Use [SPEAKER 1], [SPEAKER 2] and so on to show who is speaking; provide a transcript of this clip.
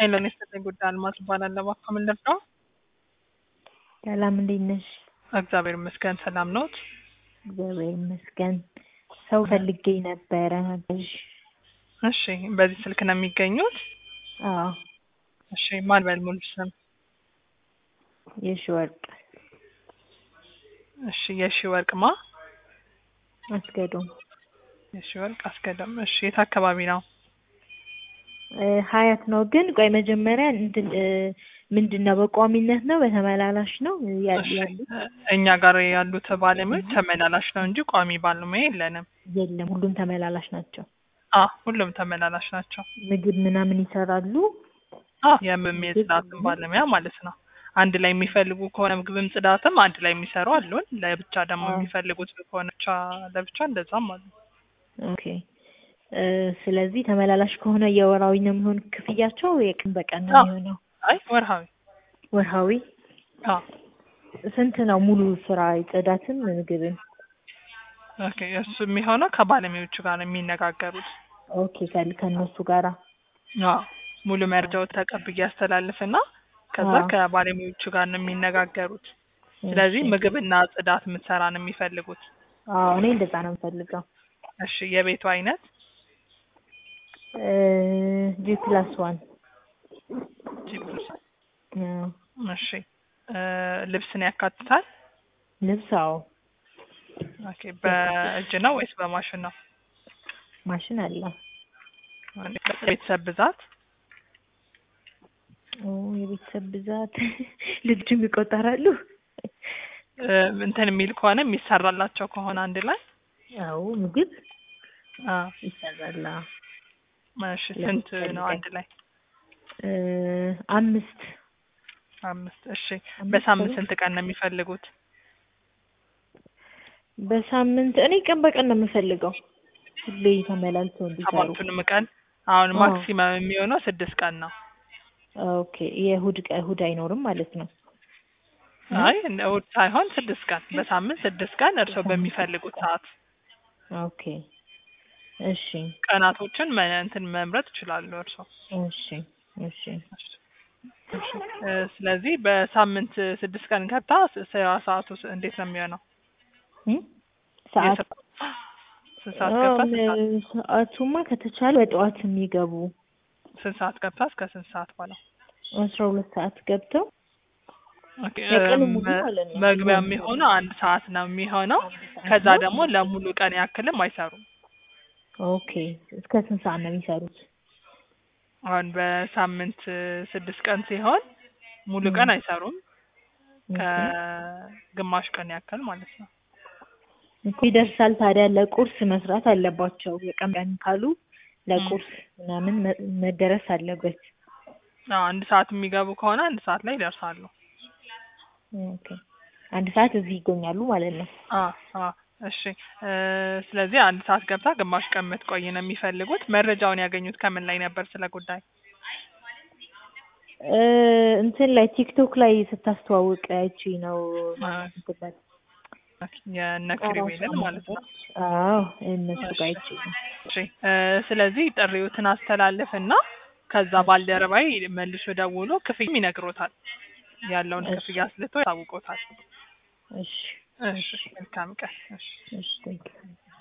[SPEAKER 1] ሄሎ የሰጠኝ ጉዳይ አልማዝ እባላለሁ። እባክዎ ምን ልርዳው?
[SPEAKER 2] ሰላም እንዴት ነሽ?
[SPEAKER 1] እግዚአብሔር ይመስገን ሰላም ነዎት?
[SPEAKER 2] እግዚአብሔር ይመስገን። ሰው ፈልጌ ነበረ አጋዥ።
[SPEAKER 1] እሺ በዚህ ስልክ ነው የሚገኙት?
[SPEAKER 2] አዎ
[SPEAKER 1] እሺ ማን በል ሙሉ ስም?
[SPEAKER 2] የሺ ወርቅ
[SPEAKER 1] እሺ የሺ ወርቅ ማ?
[SPEAKER 2] አስገዶም
[SPEAKER 1] የሺ ወርቅ አስገደም። እሺ የት አካባቢ ነው?
[SPEAKER 2] እ ሀያት ነው ግን ቆይ መጀመሪያ እንትን እ ምንድን ነው በቋሚነት ነው በተመላላሽ ነው ያ-
[SPEAKER 1] እሺ
[SPEAKER 2] ያሉት?
[SPEAKER 1] እኛ ጋር ያሉት ባለሙያዎች ተመላላሽ ነው እንጂ ቋሚ ባለሙያ የለንም።
[SPEAKER 2] የለም ሁሉም ተመላላሽ ናቸው።
[SPEAKER 1] አ ሁሉም ተመላላሽ ናቸው።
[SPEAKER 2] ምግብ ምናምን ይሰራሉ።
[SPEAKER 1] አ የምም የጽዳትም ባለሙያ ማለት ነው። አንድ ላይ የሚፈልጉ ከሆነ ምግብም ጽዳትም አንድ ላይ የሚሰሩ አሉን። ለብቻ ደግሞ
[SPEAKER 2] አዎ።
[SPEAKER 1] የሚፈልጉት ከሆነ ብቻ ለብቻ እንደዛም አሉ።
[SPEAKER 2] ኦኬ እ ስለዚህ ተመላላሽ ከሆነ የወራዊ ነው የሚሆን ክፍያቸው የቀን በቀን ነው
[SPEAKER 1] አዎ።
[SPEAKER 2] የሚሆነው?
[SPEAKER 1] አይ ወርሃዊ
[SPEAKER 2] ወርሃዊ
[SPEAKER 1] አ
[SPEAKER 2] ስንት ነው ሙሉ ስራ ጽዳትም ምግብም?
[SPEAKER 1] ኦኬ እሱ የሚሆነው ከባለሙያዎቹ ጋር ነው የሚነጋገሩት።
[SPEAKER 2] ኦኬ ከ- ከእነሱ ጋራ
[SPEAKER 1] አዎ ሙሉ መረጃው ተቀብዬ ያስተላልፍና ከዛ
[SPEAKER 2] አዎ።
[SPEAKER 1] ከባለሙያዎቹ ጋር ነው የሚነጋገሩት። ስለዚህ
[SPEAKER 2] እሺ።
[SPEAKER 1] ምግብና ጽዳት የምትሰራ ነው የሚፈልጉት።
[SPEAKER 2] አዎ እኔ እንደዛ ነው የምፈልገው።
[SPEAKER 1] እሺ የቤቱ አይነት
[SPEAKER 2] ጂ ፕላስ ዋን
[SPEAKER 1] ጂፕስ።
[SPEAKER 2] አዎ።
[SPEAKER 1] እሺ እ ልብስን ያካትታል?
[SPEAKER 2] ልብስ አዎ
[SPEAKER 1] ኦኬ በእጅ ነው ወይስ በማሽን ነው?
[SPEAKER 2] ማሽን አለ።
[SPEAKER 1] ቤተሰብ ብዛት
[SPEAKER 2] ኦ የቤተሰብ ብዛት ልጆችም ይቆጠራሉ?
[SPEAKER 1] እ እንትን የሚል ከሆነ የሚሰራላቸው ከሆነ አንድ ላይ
[SPEAKER 2] አዎ ምግብ
[SPEAKER 1] አ
[SPEAKER 2] ይሰራል። አዎ።
[SPEAKER 1] እሺ ስንት ነው አንድ ላይ?
[SPEAKER 2] እ አምስት
[SPEAKER 1] አምስት እሺ
[SPEAKER 2] አምስት
[SPEAKER 1] በሳምንት
[SPEAKER 2] ሰዎች?
[SPEAKER 1] ስንት ቀን ነው የሚፈልጉት?
[SPEAKER 2] በሳምንት እኔ ቀን በቀን ነው የምፈልገው። ሁሌ ተመላልሰው እንዲሰሩ።
[SPEAKER 1] ሰባቱንም ቀን አሁን
[SPEAKER 2] አዎ።
[SPEAKER 1] ማክሲመም የሚሆነው ስድስት ቀን ነው።
[SPEAKER 2] ኦኬ የእሁድ ቀ እሁድ አይኖርም ማለት ነው።
[SPEAKER 1] አይ እንደ እሑድ ሳይሆን ስድስት ቀን በሳምንት ስድስት ቀን እርስዎ
[SPEAKER 2] በሳምንት
[SPEAKER 1] በሚፈልጉት
[SPEAKER 2] ስድስት ቀን።
[SPEAKER 1] ሰዓት
[SPEAKER 2] ኦኬ እሺ
[SPEAKER 1] ቀናቶችን መ እንትን መምረጥ ይችላሉ እርስዎ።
[SPEAKER 2] እሺ እሺ
[SPEAKER 1] እሺ እ ስለዚህ በሳምንት ስድስት ቀን ገብታ ስ- ስራ ሰዓቱ ስ- እንዴት ነው የሚሆነው?
[SPEAKER 2] እ ሰዓት
[SPEAKER 1] የስራ ስንት ሰዓት ገብታ
[SPEAKER 2] አዎ፣
[SPEAKER 1] ስንት ሰዓት
[SPEAKER 2] ም- ሰዓቱማ ከተቻለ በጠዋት የሚገቡ
[SPEAKER 1] ስንት ሰዓት ገብታ እስከ ስንት ሰዓት በኋላ?
[SPEAKER 2] አስራ ሁለት ሰዓት ገብተው
[SPEAKER 1] ኦኬ
[SPEAKER 2] የቀኑ
[SPEAKER 1] እም፣
[SPEAKER 2] ሙሉ ማለት ነው።
[SPEAKER 1] መግቢያ
[SPEAKER 2] ሙሉ
[SPEAKER 1] የሚሆነው አንድ ሰዓት ነው የሚሆነው።
[SPEAKER 2] አንድ ሰዓት
[SPEAKER 1] ከዛ
[SPEAKER 2] ነው።
[SPEAKER 1] ደግሞ ለሙሉ ቀን ያክልም አይሰሩም።
[SPEAKER 2] ኦኬ እስከ ስንት ሰዓት ነው የሚሰሩት?
[SPEAKER 1] አሁን በሳምንት ስድስት ቀን ሲሆን ሙሉ
[SPEAKER 2] ም።
[SPEAKER 1] ቀን አይሰሩም።
[SPEAKER 2] ኦኬ
[SPEAKER 1] ከግማሽ ቀን ያክል ማለት ነው።
[SPEAKER 2] እኮ ይደርሳል ታዲያ ለቁርስ መስራት አለባቸው። የቀን ቀን ካሉ ለቁርስ ምናምን መ- መደረስ አለበት።
[SPEAKER 1] አዎ አንድ ሰዓት የሚገቡ ከሆነ አንድ ሰዓት ላይ ይደርሳሉ።
[SPEAKER 2] ኦኬ አንድ ሰዓት እዚህ ይገኛሉ ማለት ነው።
[SPEAKER 1] አ አ እሺ እ ስለዚህ አንድ ሰዓት ገብታ ግማሽ ቀን የምትቆይ ነው የሚፈልጉት። መረጃውን ያገኙት ከምን ላይ ነበር ስለ ጉዳይ?
[SPEAKER 2] እ እንትን ላይ ቲክቶክ ላይ ስታስተዋውቅ አይቼ ነው
[SPEAKER 1] አ
[SPEAKER 2] ማለት እንትን ላይ
[SPEAKER 1] የእነ ኪሩቤልን ማለት ነው።
[SPEAKER 2] አዎ እነሱ ጋር አይቼ ነው።
[SPEAKER 1] እሺ እ ስለዚህ ጥሪዎትን አስተላልፍና ከዛ ባልደረባይ መልሶ ደውሎ ክፍያም ይነግሮታል። ያለውን
[SPEAKER 2] እሺ
[SPEAKER 1] ክፍያ አስልቶ ያሳውቆታል።
[SPEAKER 2] እሺ
[SPEAKER 1] እሺ መልካም ቀን። እሺ
[SPEAKER 2] እሺ ቴንኪው